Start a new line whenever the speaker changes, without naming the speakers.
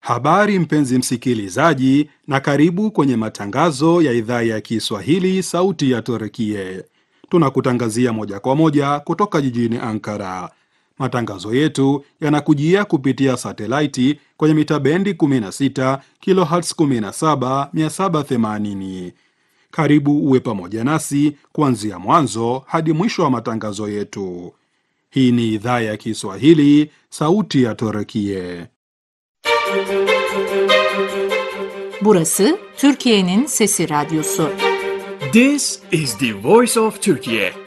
Habari mpenzi msikilizaji, na karibu kwenye matangazo ya idhaa ya Kiswahili sauti ya Turkie. Tunakutangazia moja kwa moja kutoka jijini Ankara. Matangazo yetu yanakujia kupitia satelaiti kwenye mita bendi 16 kilohertz 17 780. Karibu uwe pamoja nasi kuanzia mwanzo hadi mwisho wa matangazo yetu. Hii ni idhaa ya Kiswahili sauti ya Turkie.
Burası Türkiye'nin Sesi Radyosu.
This is the voice of Turkey.